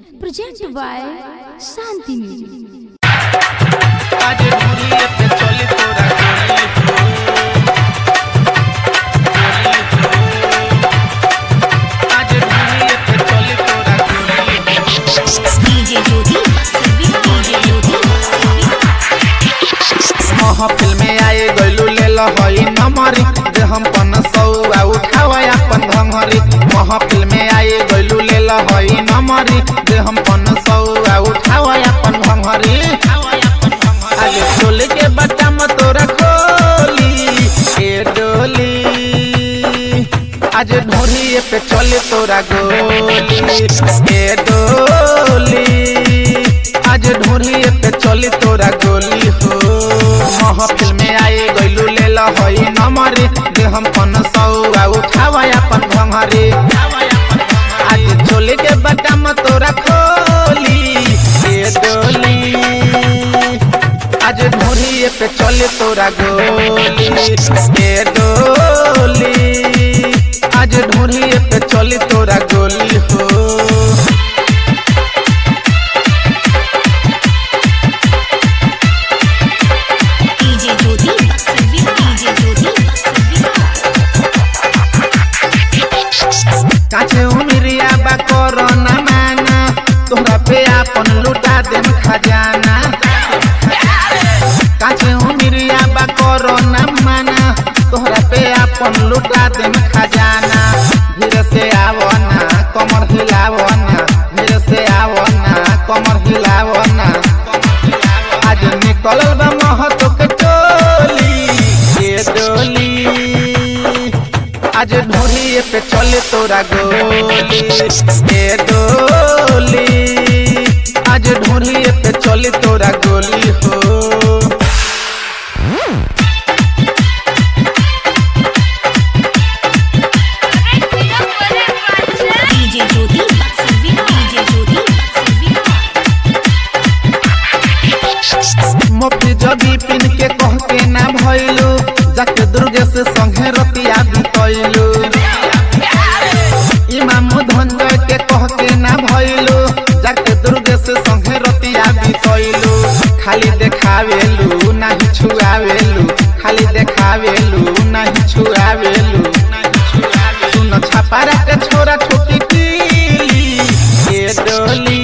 presented by Shanti Music. आज ढूंढिए पे चली तोरा गोली हो आज ढूंढिए पे चली तोरा गोली DJ Jyoti, DJ Jyoti, महफिल में आए गइलू ले लहई नमरी जे हम पन सौआ उठावा अपन भंगरी महफिल में आए गइलू ले लहई नमरी जे हम पन सौआ उठावा अपन भंगरी आज चोली के बटम तोरा खोली ए डोली आज ढोरी पे चले तोरा गोली ए डोली आज ढोरी पे चले तोरा गोली हो महफिल में आए गइलू ले लहई नमरी दे हम पन सौआ उठावा अपन भंगरी आज चोली के बटम तोरा खोली ए डोली आज ढोरी पे चले तोरा गोली ए डोली आज ढोरी पे चले तोरा गोली हो DJ Jyoti, DJ Jyoti, काछे उमिरिया बा कोरोना माना तोहरा पे आपन लुटा देम खजाना काछे उमिरिया बा कोरोना माना तोहरा पे आपन लुटा देम खजाना धीरे से आवो ना कमर हिलावो ना धीरे से आवो ना कमर हिलावो ना आज निकलल बा महतो के टोली ये डोली आज ढोली पे चले तोरा गोली ए डोली आज ढोली पे चले तोरा गोली हो DJ Jyoti, DJ Jyoti, मोफी जदी पिन के कह के ना भइलू जाके दुर्गे से संगे रतिया बितैलू इमाम धंजय के कह के ना भइलू जाके दुर्गे से संगे रतिया बितैलू खाली देखावेलू नाही छुआवेलू खाली देखावेलू नाही छुआवेलू सुन छपारा के छोरा छोटी पीली ए डोली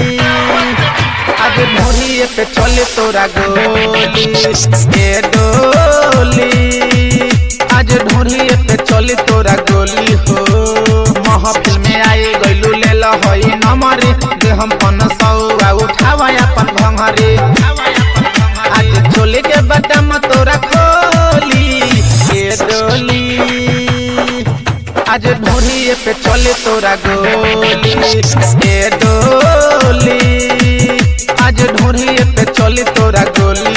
आज ढोरी पे चले तोरा गोली ए डोली आज ढोरी पे चले तोरा गोली हो महफिल में आए गइलू ले लहई नमरी दे हम पन सौआ उठावा अपन भंगरी आज चोली के बटम तोरा खोली ए डोली आज ढोरी पे चले तोरा गोली ए डोली आज ढोरी पे चले तोरा गोली